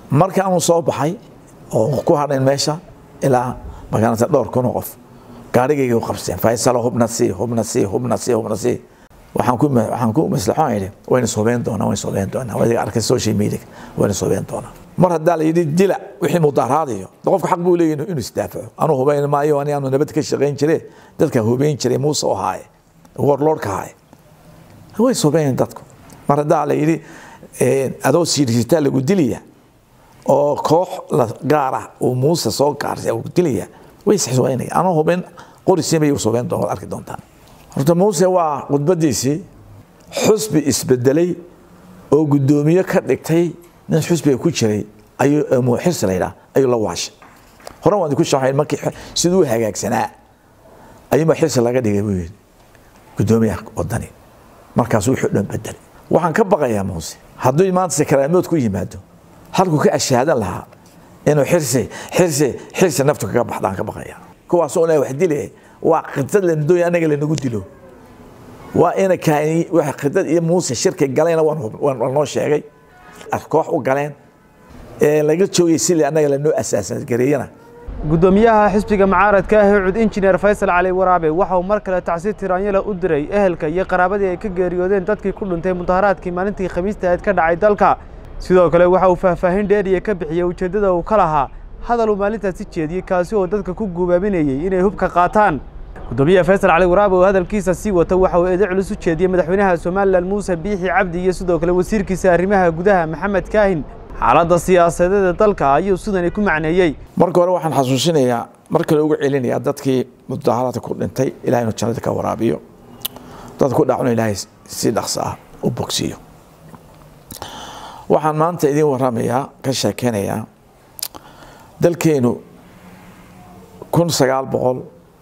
marka aanu soo baxay oo ku hadhayn meesha ilaa magaalada dhowr kun oo qof gaarigayga u qabseen faysalo hubna sii hubna sii hubna sii hubna sii waxaan ku waxaan ku maslaxoon idhi wayna soobeen doonaa wayna soobeen doonaa wayna arkay social media wayna soobeen doonaa mar haddaa la yidhi dila wixii mudaaraadayo qofka xaq buu leeyahay inuu isdaafaco anuu hubayn maayo ani aanu nabad ka shaqayn jire dadka hubayn jiray muuse oo haaye warlordka haaye way soobeen dadku mar haddaa la yidhi adoo siirsitaa lagu dilaya oo koox gaar ah uu muuse soo gaarsay uu dilaya way isxisoobeynaya anuu hubayn qorisiin bay soobeen doon arki doontaan horta muuse waa khudbadiisii xusbi isbedelay oo guddoomiye ka dhigtay nin xusbiga ku jiray ayuu xirsi la yidhaha ayuu la waashay hore waan ku sharaxay markii siduu hagaagsanaa ayuunbaa xirsi laga dhigay buu yidhi guddoomiyaha wadani markaasuu wuxuu dhan bedelay waxaan ka baqayaa muuse hadduu maanta sakaraamood ku yimaado halkuu ka ashaadan lahaa inuu xirsi xirsi xirsi naftu kaga baxdaan ka baqaya kuwaasoo ilaahay wax dilaya waa khidad la dooya anaga lanagu dilo waa ina kaani waxa khidad iyo muuse shirka galayna waan noo sheegay koox u galeen ee laga joogay sidii annaga lanoo asaasan gareeyana guddoomiyaha xisbiga mucaaradka ah ee cud injineer faysal cali waraabe waxa uu mar kale tacsiir tiraanyala u diray ehelka iyo qaraabadii ay ka geeriyoodeen dadkii ku dhintay mudaharaadkii maalintii khamiista ahayd ka dhacay dalka sidoo kale waxa uu faahfaahin dheeriya ka bixiyey ujeeddada uu ka lahaa hadal uu maalintaasi jeediyey kaasi oo dadka ku guubaabinayey inay hubka qaataan guddoomiyaha faysal cali waraabe oo hadalkiisa sii wata waxa uu eedo culus u jeediyey madaxweynaha somalilan muuse biixi cabdi iyo sidoo kale wasiirkiisa arrimaha gudaha maxamed kaahin xaaladda siyaasadeed ee dalka ayuu sidani ku macneeyey marka hore waxaan xasuusinayaa mar kale ugu celinayaa dadkii mudaharaadka ku dhintay ilahay inuu jannada ka waraabiyo dadka ku dhacuna ilaahay si dhaqso ah u bogsiiyo waxaan maanta idiin waramayaa ka sheekeynayaa dalkeenu kun sagaal boqol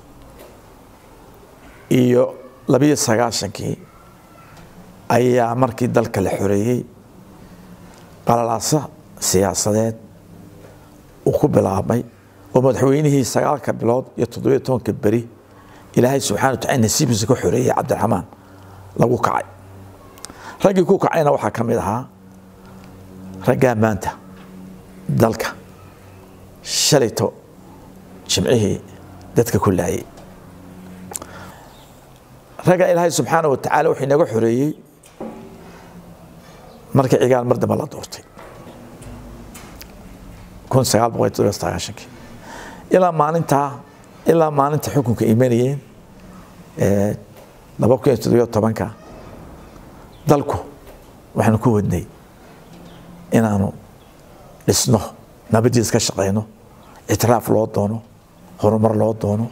iyo labiyo sagaashankii ayaa markii dalka la xoreeyey qalalaasa siyaasadeed uu ku bilaabmay oo madaxweynihii sagaalka bilood iyo toddobiyo tobanka beri ilaahay subxana watacala nasiibkiisa ka xoreeyey cabdiraxmaan lagu kacay raggii ku kacayna waxaa ka mid ahaa raggaa maanta dalka shalayto jimcihii dadka ku laayay ragga ilaahay subxaana wa tacaala wuxuu inaga xoreeyey markii cigaal mar dambe la doortay kun sagaal boqol todobiyo sagaashankii ilaa maalintaa ilaa maalinta xukunka imanayeen laba kun iyo toddobiyo tobanka dalku waxaanu ku wadnay inaanu dhisno nabadiis ka shaqayno ictiraaf loo doono horumar loo doono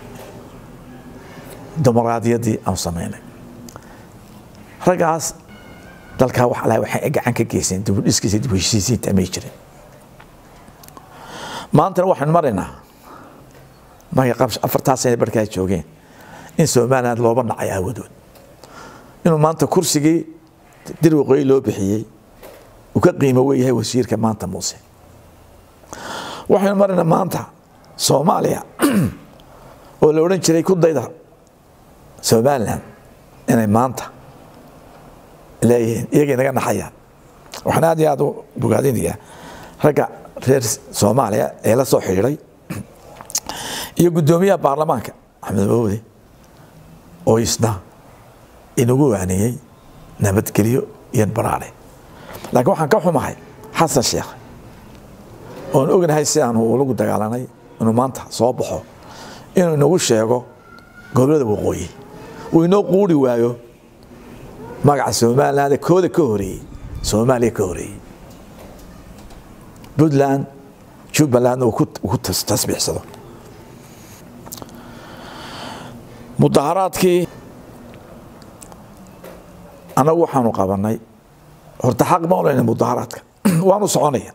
dimuqraadiyaddii aanu samaynay raggaas dalkaa wax alaha waxay gacan ka geyseen dibudhiskiisa dib heshiisiinta may jirin maantana waxaan maraynaa markay qab afartaa sane barkaa joogeen in somaliland looba dhacay aawadood inuu maanta kursigii dir waqooyi loo bixiyey uu ka qiimo weyahay wasiirka maanta muuse waxaynu maraynaa maanta soomaaliya oo la odhan jiray ku dayda somaliland inay maanta leeyihiin iyagay naga naxayaan waxaan aad iyo aad u bogaadinayaa ragga reer soomaaliya ee la soo xidhiiday iyo guddoomiyaha baarlamaanka axmed mawde oo isna inagu waaneeyey nabadgelyo iyo baraare laakiin waxaan ka xumahay xasan sheekh oon ognahay si aanu ulagu dagaalanay inuu maanta soo baxo inuu inagu sheego gobollada waqooyi uu inoo quuri waayo magaca somaliland kooda ka horeeyey soomaaliya ka horeeyey puntland jubbalandna uu ku tasbiixsado mudaharaadkii annagu waxaanu qabanay horta xaq ma olayna mudaharaadka waanu soconaya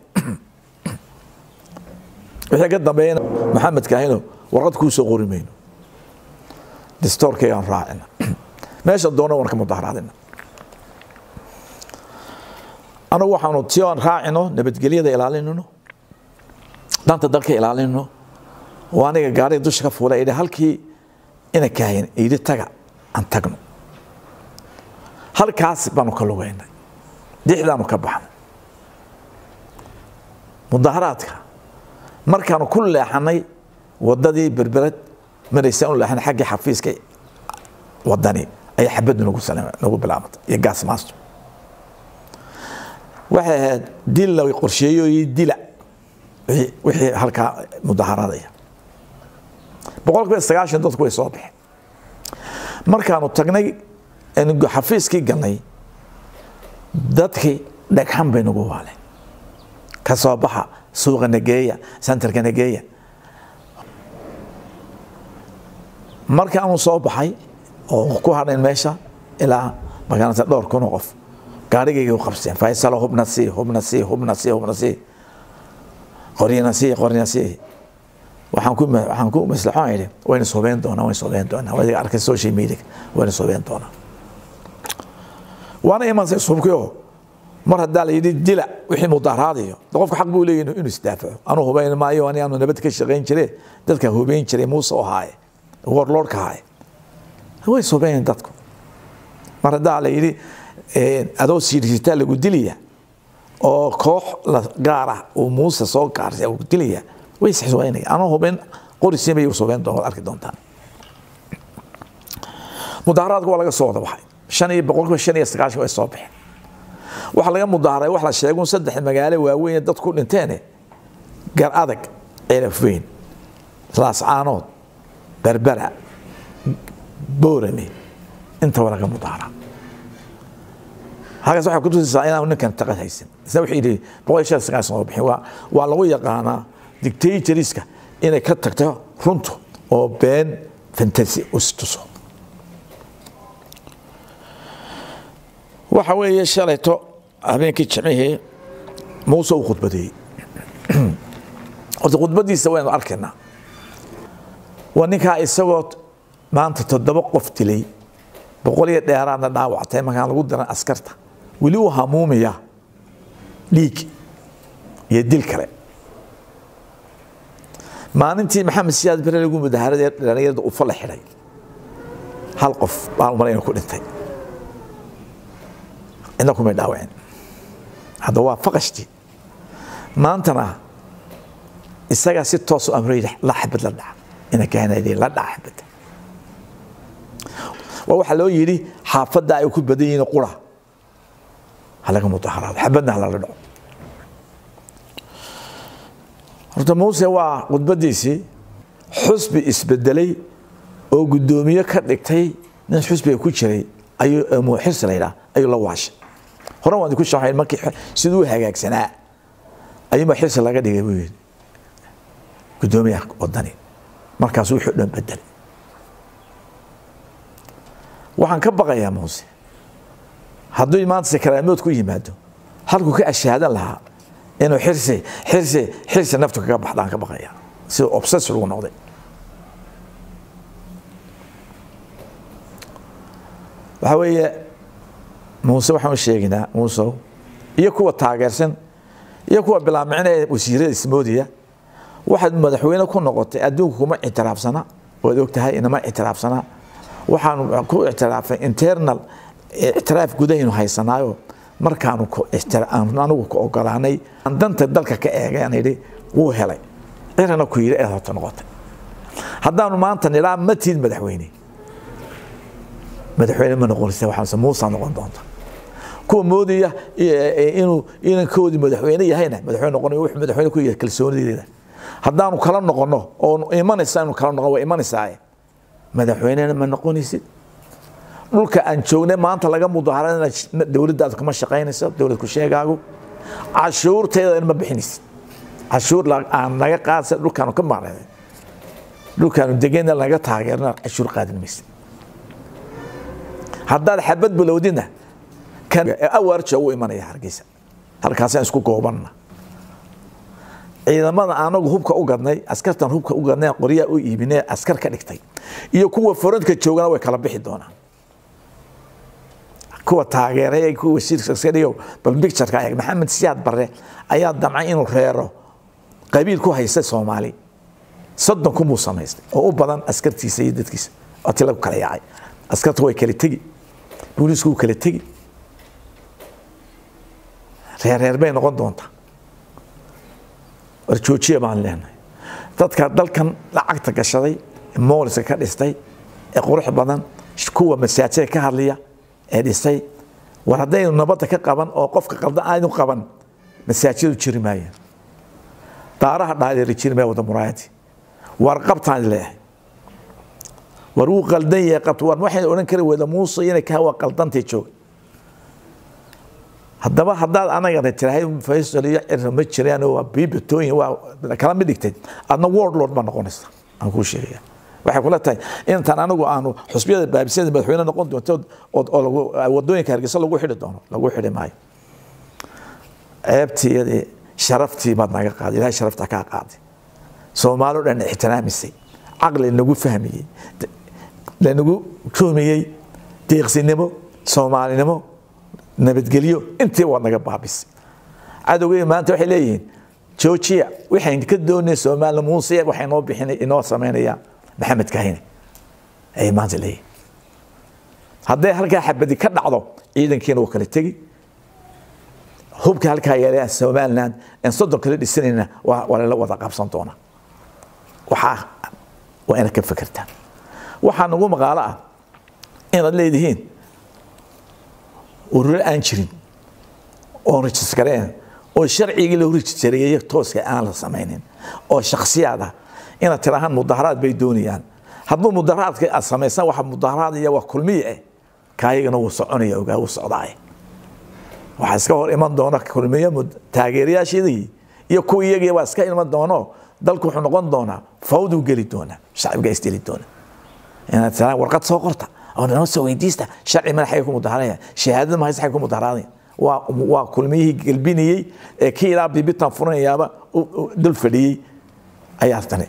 wixii ka dambeeyana maxamed kaahino warqad kuu soo qori mayno distoorkaygaan raacina meesha doona waan ka mudaharaadina anagu waxaanu si aan raacino nabadgelyada ilaalinino danta dalka ilaalinino oo aniga gaariga dusha ka fuula idhi halkii ina kaahin yidhi taga aan tagno halkaas baanu ka lugaynay dixdaanu ka baxnay mudaharaadka markaanu ku leexanay wadadii berbered maraysa u leexanay xaggii xafiiska wadani ayaa xabaddu nagu nagu bilaabantay iyo gaas maasto waxay ahayd dil la qorsheeyo iyo dila wixii halkaa mudaharaadaya boqol kiiba sagaashan dadku way soo baxeen markaanu tagnay xafiiskii galnay dadkii dhagxan bay nagu waaleen ka soo baxa suuqa nageeya centerka nageeya markaanu soo baxay oo ku hadhayn meesha ilaa magaalada dhowr kun oo qof gaarigayga u qabseen faysalo hubna sii hubna sii hubna sii hubna sii qoryana sii qoryana sii waxaan ku waxaan ku maslaxoon idhi wayna soobeen doonaa wayna soobeen doonaa wadiga arkay social media wayna soobeen doonaa waana imansay subkiyo mar haddaa la yidhi dila wixii mudaharaadayo qofka xaq buu leeyahay inuu isdaafaco anuu hubayn maayo ani aanu nabad ka shaqayn jire dadka hubayn jiray muuse oo haaye warlordka haaye way soobeen dadku mar haddaa la yidhi adoo siirsitaa lagu dilaya oo koox gaar ah uu muuse soo gaarsay uu dilaya way isxisoobaynaya anuu hubayn qorisiin bay soobeen doon arki doontaan mudaharaadka waa laga soo wada baxay shan iyo boqolkiiba shan iyo sagaashan way soo baxeen waxa laga mudaaharay wax la sheego saddex magaalo waaweyn dad ku dhinteene gar adag ceelafweyn laascaanood berbera boorame intaba laga mudaahara halkaas waxay kutusaysaa inaan ninkan taqad haysan isna wuxuu yidhi boqol iyo shan iyo sagaashan soo bixin waa waa lagu yaqaanaa dictatoriska inay ka tagto runtu oo been fantasi istuso waxa weeye shalayto habeenkii jimcihii muuse uu khudbadeeyey horta khudbadiisa waynu arkaynaa waa ninkaa isagoo maanta toddoba qof dilay boqol iyo dheeraadna dhaawactay markaan lagu diran askarta weli uu hamuumaya dhiig iyo dil kale maalintii maxamed siyaad bere lagu mudaharada dhalinyarada ufa la xidhay hal qof baan umalayn ku dhintay cidna kumay dhaawacin hadda waa faqashtii maantana isagaa si toos u amray la xabad la dhaca ina kahanayay la dhaca xabadda waa waxaa loo yidhi xaafadda ay ku badan yihiin qura halaga mudaharaado xabadna halala dhaco horta muuse waa khudbadiisii xusbi isbedelay oo guddoomiye ka dhigtay nin xusbiga ku jiray ayuu xirsi la yidhaha ayuu la waashay hore waan ku sharaxay markii siduu u hagaagsanaa ayuunbaa xirsi laga dhigay buu yidhi guddoomiyaha wadani markaasuu wuxuu dhan bedelay waxaan ka baqayaa muuse hadduu maanta sakaraamood ku yimaado halkuu ka ashaadan lahaa inuu xirsi xirsi xirsi naftu kaga baxdaan ka baqayaa sida obses lagu noqday waxaa weeye muuse waxaan u sheegaynaa muusow iyo kuwa taageersan iyo kuwa bilaamicina wasiirada ismoodiya waxaad madaxweyne ku noqotay adduunku kuma ictiraafsana waad ogtahay inama ictiraafsana waxaanu ku ictiraafay internal ictiraaf gudahaynu haysanaayo markaanu anigu ku ogolaanay aan danta dalka ka eegay aan idhi wuu helay cirana ku yidhi eed horta noqotay haddaanu maanta nidhaa ma tiid madaxweyne madaxweyne ma noqonaysa waxaase muusa noqon doonta kuwa moodaya inuu inankoodii madaxweyne yahayna madaxweyne noqonayo wuxuu madaxweyne ku yahay kalsoonideeda haddaanu kala noqono oo imanaysa inu kala noqon waa imanaysaa madaxweynena ma noqonaysid dhulka aan joognay maanta laga mudaharana dowladdaadu kama shaqaynayso dowlad ku sheegaagu cashuurteeda ma bixinaysid cashuur aan naga qaadsa dhulkaanu ka maqnay dhulkaanu degena naga taageerna cashuur qaadin maysid haddaad xabad bilowdina kan awaarja u imanaya hargeysa halkaasaan isku goobanna ciidamada anagu hubka u gadnay askartan hubka u gadnay qoryaa u iibinay askar ka dhigtay iyo kuwa forantka joogana way kala bixi doonaan kuwa taageeray kuwa wasiirka bal bictureka eeg maxamed siyaad barre ayaa damcay inuu reero qabiil ku haysta soomaali soddon kumuu samaystay oo u badan askartiisa iyo dadkiisa oo ti lagu kala yaacay askarta way kala tegi booliisku wuu kala tegi reer reer bay noqon doontaa war joojiya baan leenahay dadka dalkan lacagta gashaday mooliska ka dhistay ee qurux badan kuwa masaajida ka hadliya ee dhisay war haddaynu nabadda ka qaban oo qofka qaldan aynu qaban masaajidu jiri maayaan daaraha dhaadheeri jiri maaya wada muraayadii war qabtaan leeyahay war wuu qaldan yahay qabta war waxaynu odhan kari wada muuse inay ka waa qaldantay jooga haddaba haddaad anagana tirahay faysal iyo cirra ma jiraan waa biibatooyin waa kala mid dhigtay adna world lord baa noqonaysa aan kuu sheegaya waxay kula tahay intaan anigu aanu xusbiyada baabisada madaxweyne noqon doonto oo wadooyinka hargeysa lagu xidhi doono lagu xidhi maayo ceebtiyadii sharaftii baad naga qaaday ilahay sharafta kaa qaaday soomaali o dhan ixtiraamisay caqli nagu fahmiyey lanagu joomiyey deeqsinimo soomaalinimo nabadgelyo intii waad naga baabisay cadowgey maanta waxay leeyihiin joojiya waxayn ka doonay soomaaliya muuse waxay noo bixinay inoo samaynayaan maxamed kahine ayay maanta leeyihin hadday halkaa xabadi ka dhacdo ciidankiina waa kala tegi hubka halkaa yeelaya somaliland aan soddon kala dhisanayna waa lala wada qabsan doonaa waxaa waa inaad ka fekertaan waxaa nagu maqaalo ah inaad leedihiin ururo aan jirin oo rajiskareen oo sharcigii loo rajistareeyey tooska aan la samaynin oo shaksiyaad ah inaad tirahaan mudaharaad bay doonayaan hadduu mudaharaadka aad samaysan waxa mudaharaad iyo waa kulmiye eh kaayagana wuu soconaya ogaa wuu socdaay waxaa iska hor iman doona kulmiye taageerayaashadii iyo kuwa iyagii waa iska iman doono dalku wuxuu noqon doonaa fawduu geli doonaa shacbiga isdeli doona inaad tiraan warqad soo qorta oo noo soo weydiista sharci madaxay ku mudaharanaya shahaadada mahaysa xay ku mudaharanaya waa waa kulmiyihii gelbinayey ee kii ilaa bibitan furanayaaba dul fadhiyey ayaa tani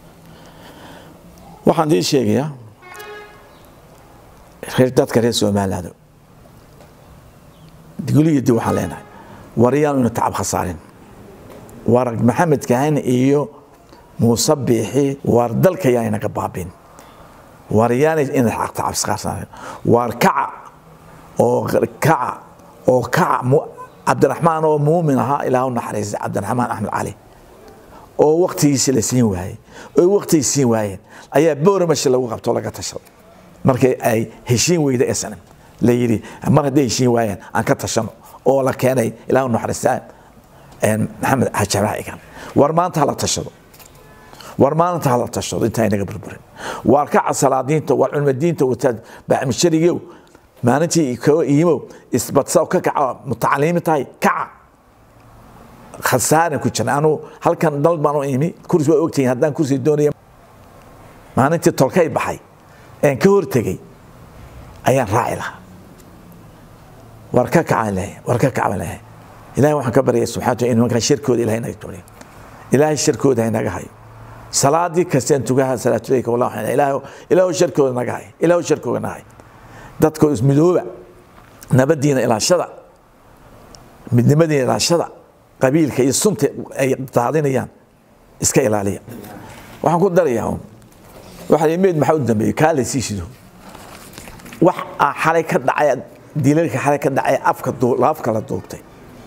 waxaan idiin sheegayaa reer dadka reer somaliland guliyadii waxaan leenahay waryaanu ina tacab khasaarin war maxamed kahan iyo muuse biixi war dalka yaa inaga baabin war yaanay ina tacab khasaarin war kaca oo kaca oo kaca cabdiraxmaan oo muumin ahaa ilaah u naxariistay cabdiraxmaan axmed cali oo waktigiisi la siin waayey oo waktigii siin waayeen ayaa booramashi lagu qabto laga tashaday markay ay heshiin weyda snm la yidhi mar hadday heshiin waayeen aan ka tashano oo la keenay ilaah u naxariista maxamed xajabraha igan war maanta hala tashado war maanta hala tashado intaa inaga burburin waar kaca salaadiinta waar culmadiinta wataad bacmisharigow maalintii koo iimow isbadsa ka kaca mutacaliimi tahay kaca khasaaran ku jirna anuu halkan dal baan u imi kursi waa ogtihiin haddaan kursi doonaya maalintii tolkay baxay een ka hortegey ayaan raaci lahaa war ka kacaan lehay war ka kacaan lehay ilahay waxaan ka baryay subxaana in nimankaa shirkooda ilahay naga tuuriyo ilaahay shirkooda ha naga hayo salaadii kasteen tugaha salaatuleyka wallah waxaan ilaahay ilaahu shirkooda naga hay ilaahu shirkooda naga hay dadkoo ismidooba nabadiina ilaashada midnimadiina ilaashada qabiilka iyo sunta ay daadinayaan iska ilaaliya waxaan ku darayaa waxaa meed maxaa u dambeeyey kaa la sii shido wax xalay ka dhacay dilalka xalay ka dhacay afka afka la duubtay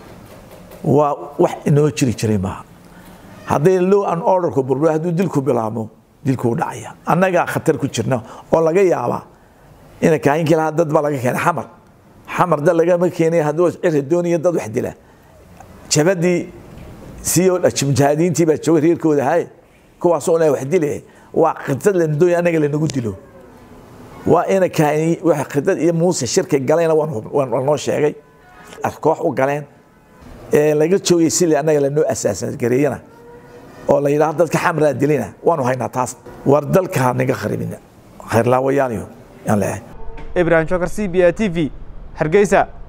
waa wax inoo jiri jiray maaha hadday low an orderku burbur hadduu dilku bilaabmo dilkuu dhacaya annagaa khatar ku jirna oo laga yaabaa ina kaayinkii lahaa dad baa laga keenay xamar xamar dad lagama keenay hadduu ciri doonaya dad wax dila jabadii siyo mujahidiintii baa joogay reerkooda haye kuwaasoo ilaahay wax dilaya waa khidad lana doonaya annaga lanagu dilo waa ina kaani waxa khidad iyo muuse shirkay galayna waan noo sheegay koox u galeen ee laga joogay sili annaga lanoo asaasan gareeyana oo la yidhaahdo dadka xamraa dilina waanu haynaa taas war dalka ha naga kharibina khayrlaawayaaliyo yaan leeyahay ibrahim shokar c b a t v hargeysa